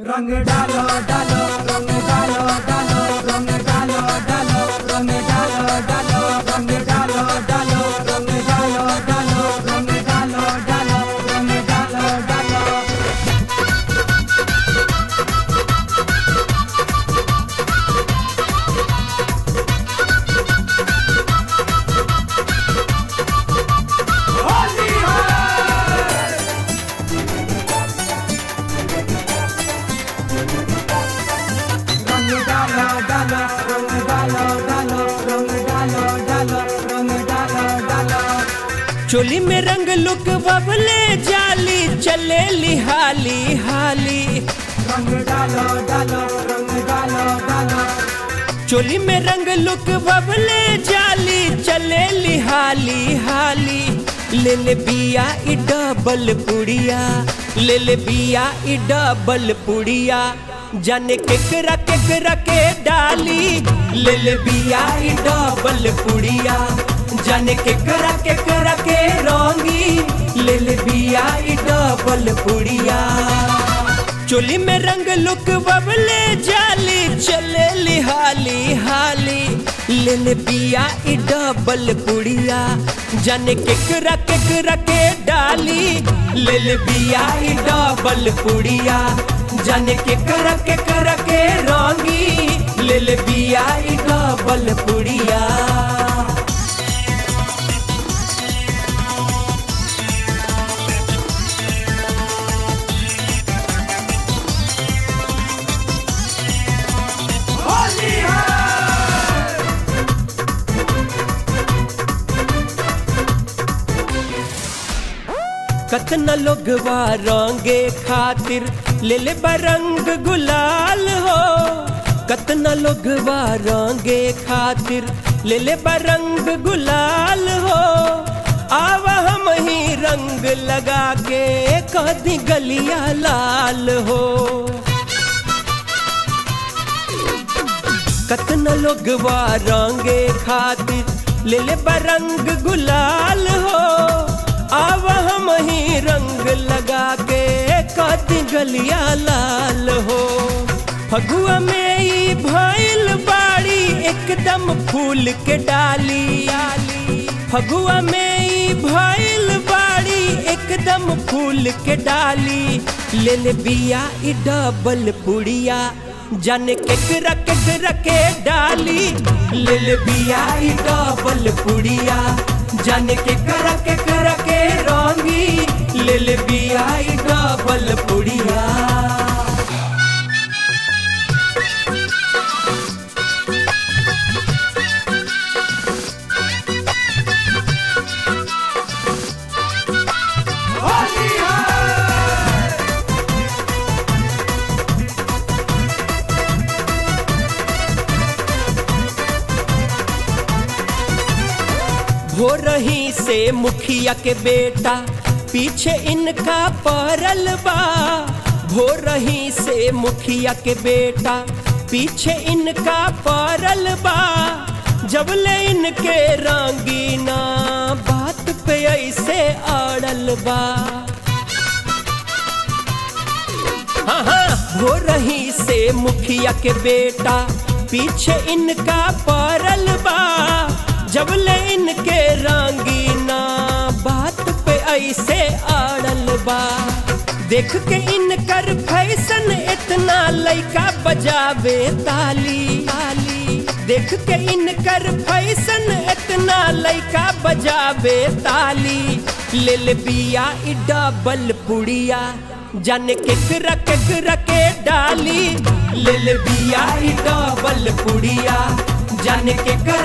रंग डालो डालो रंग डालो डालो रंग डालो डालो रंग डालो डालो रंग डालो डालो रंग डालो डालो रंग डालो डालो रंग डालो डालो होली है रंग डालो डालो रंग डालो डालो रंग डालो डालो रंग डालो डालो चोली में रंग लुक बबले जाली चले लिहाली हाली रंग डालो डालो रंग डालो डालो चोली में रंग लुक बबले जाली चले लिहाली हाली ले ले बिया ई डबल पुड़िया ले ले बिया ई डबल पुड़िया जाने केकरा केकरा के डाली ले ले बिया ई डबल पुड़िया जाने केकरा केकरा के रंगी ले ले बिया ई डबल पुड़िया चोली में रंग लुक बबले जाली चले लिहाली हाली ले ले बिया ई डबल पुड़िया जाने केकरा केकरा के डाली ले ले बिया ई डबल पुड़िया जाने केकरा केकरा के रंगी ले ले बिया ई डबल पुड़िया होली है कतना लोगवा रंगे खातिर ले ले बरंग गुलाल हो कतना लोगवा रंगे खातिर ले ले बरंग गुलाल हो आव हम ही रंग लगा के कदी गलिया लाल हो कतना लोगवा रंगे खातिर ले ले बरंग गुलाल हो आव हम ही रंग लगा के कति गलिया लाल हो फगुआ में ई भइल बाड़ी एकदम फूल के डाली फगुआ में ई भइल बाड़ी एकदम फूल के डाली ले ले बिया ई डबल पुड़िया जाने केकरा केकरा के डाली ले ले बिया ई डबल पुड़िया जाने केकरा केकरा के रंगी ले ले बिया ई डबल पुड़िया होली है भोर ही से मुखिया के बेटा पीछे इनका परल बा भोर ही से मुखिया के बेटा पीछे इनका परल बा जब ले इनके रंगीना बात पे ऐसे अड़ल बा हाँ हाँ हो रही से मुखिया के बेटा पीछे इनका परल बा जब ले इनके रंगीना बात पे ऐसे अड़ल बा देख के इनकर फैशन इतना लइका बजावे ताली ताली देख के इनकर फैशन इतना लइका बजावे ताली ले ले बिया ई डबल पुड़िया जाने केकरा केकरा के डाली ले ले बिया ई डबल पुड़िया जाने केकरा